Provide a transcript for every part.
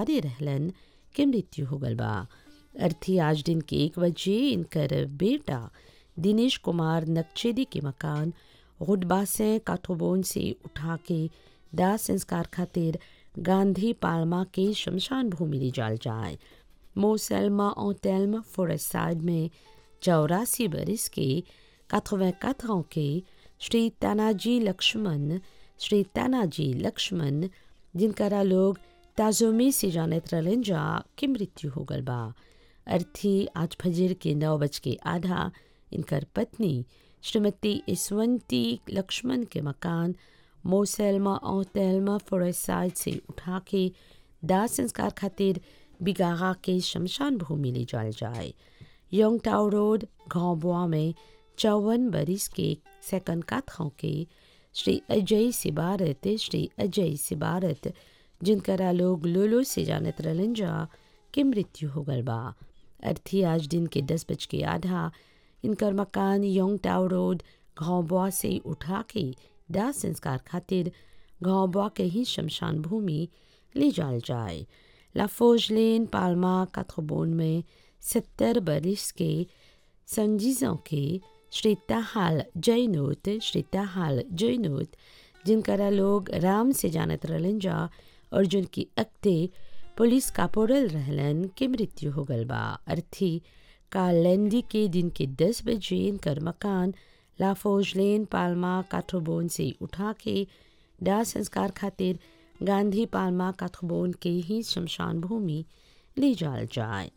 आबादी रहलन के मृत्यु हो गल बा अर्थी आज दिन के एक बजे इनकर बेटा दिनेश कुमार नक्चेदी के मकान गुडबा से काठोबोन से उठा के दाह संस्कार खातिर गांधी पालमा के शमशान भूमि ले जाल जाए मोसलमा ओतेल्म फॉरेस्ट साइड में चौरासी बरिस के 84 ans के श्री तानाजी लक्ष्मण श्री तानाजी लक्ष्मण जिनकरा लोग ताजोमी से जानत रहलन जा की मृत्यु हो गल बा अर्थी आज फजर के नौ बज के आधा इनकर पत्नी श्रीमती ईसवंती लक्ष्मण के मकान मोसेल्मा ओतेल्मा फॉरेस्ट साइड से उठा के दाह संस्कार खातिर बिगाहा के शमशान भूमि ले जाल जाए योंग टाउ रोड घावबुआ में चौवन बरिस के सेकंड काथों के श्री अजय सिबारत श्री अजय सिबारत जिनकरा लोग लोलो से जानत रहलन जा के मृत्यु हो गल बा अर्थी आज दिन के दस बज के आधा इनकर मकान योंग टाउ रोड घावबुआ से उठा के दाह संस्कार खातिर घावबुआ के ही शमशान भूमि ले जाल जाए लाफोज लेन पालमा काथोबोन में सत्तर बरिस के संजीजों के श्री ताहाल जैनोत श्री ताहाल जैनोत जिनकरा लोग राम से जानत रहलन जा और जिनकी अक्ते पुलिस कापोरल रहलन के मृत्यु हो गल बा अर्थी कालेंडी के दिन के दस बजे इनकर मकान लाफोज लेन पालमा काठोबोन से उठा के दाह संस्कार खातिर गांधी पालमा काठोबोन के ही शमशान भूमि ले जाल जाए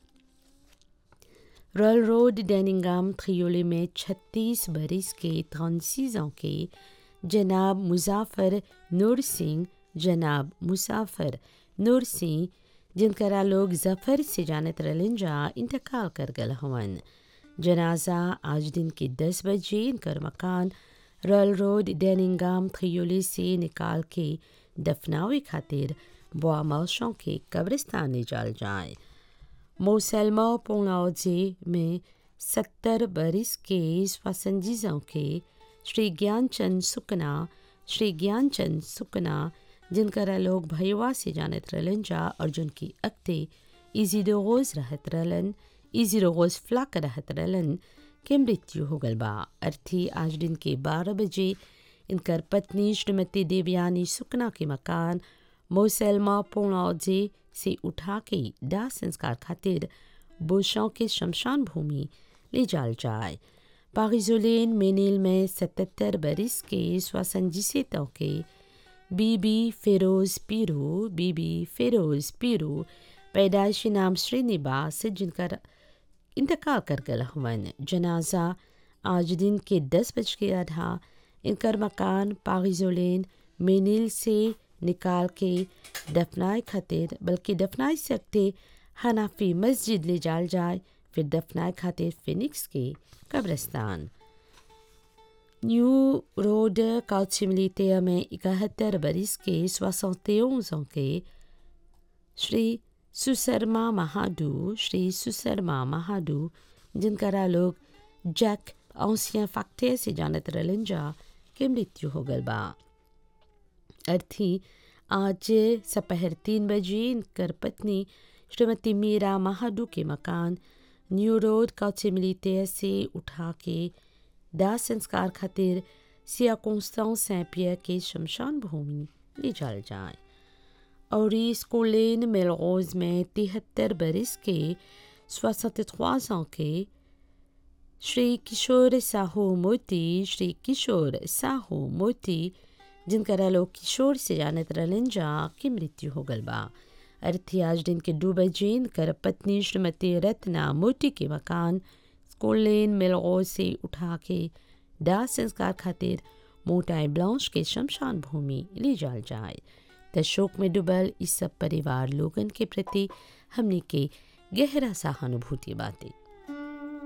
रॉयल रोड डेनिंगम थ्रियोले में 36 बरिस के 36 ans के जनाब मुजाफर नूर सिंह जनाब मुसाफर नूर सिंह जिनकरा लोग जफर से जानत रहलन जा इंतकाल कर गल हवन जनाजा आज दिन के 10 बजे इनकर मकान रॉयल रोड डेनिंगम थ्रियोले से निकाल के दफनावे खातिर बुआ मौसों के कब्रिस्तान ले जाल जाए मोसलमा पोंगलाओजे में सत्तर बरिस के स्वसंजीजों के श्री ज्ञानचंद सुकना श्री ज्ञानचंद सुकना जिनकरा लोग भैया से जानत रहलन जा और जिनकी अक्ते इजीडोगोज रहत रहलन इजीडोगोज फ्लाक रहत रहलन के मृत्यु हो गल बा अर्थी आज दिन के बारह बजे इनकर पत्नी श्रीमती देवयानी सुकना के मकान मोसलमा पोंगलाओजे से उठा के दाह संस्कार खातिर बुशों के शमशान भूमि ले जाल जाए पारिजोलेन मेनिल में सतहत्तर बरिस के स्वसंजितों के बीबी फिरोज पीरू बीबी फिरोज पीरू पैदाइशी नाम श्रीनिवास जिनका इंतकाल कर गल हवन जनाजा आज दिन के दस बज के आधा इनकर मकान पारिजोलेन मेनिल से निकाल के दफनाए खातिर बल्कि दफनाए सकते हनाफी मस्जिद ले जाल जाए फिर दफनाए खातिर फिनिक्स के कब्रस्तान न्यू रोड काउचिमलीतिया में इकहत्तर बरिस के सोसौतेओं के श्री सुसरमा महाडू श्री सुसरमा महाडू जिनकरा लोग जैक औसिया फक्ते से जानत रहलन जा के मृत्यु हो गल बा अर्थी आज सपहर तीन बजे इनकर पत्नी श्रीमती मीरा महाडू के मकान न्यू रोड काउचिमलीते से उठा के दाह संस्कार खातिर सिया कोंस्तां सैंपिया के शमशान भूमि ले जाल जाए और स्कूलेन मेलगोज में तिहत्तर बरिस के सोसठ ans के श्री किशोर साहू मोती श्री किशोर साहू मोती जिनकरा लोग किशोर से जानत रहलन जा की मृत्यु हो गल बा अर्थी आज दिन के दो बजे इनकर पत्नी श्रीमती रत्ना मोती के मकान स्कूल लेन मिलगो से उठा के दाह संस्कार खातिर मोटाई ब्लाउज के शमशान भूमि ले जाल जाए त शोक में डूबल इस सब परिवार लोगन के प्रति हमने के गहरा सहानुभूति बातें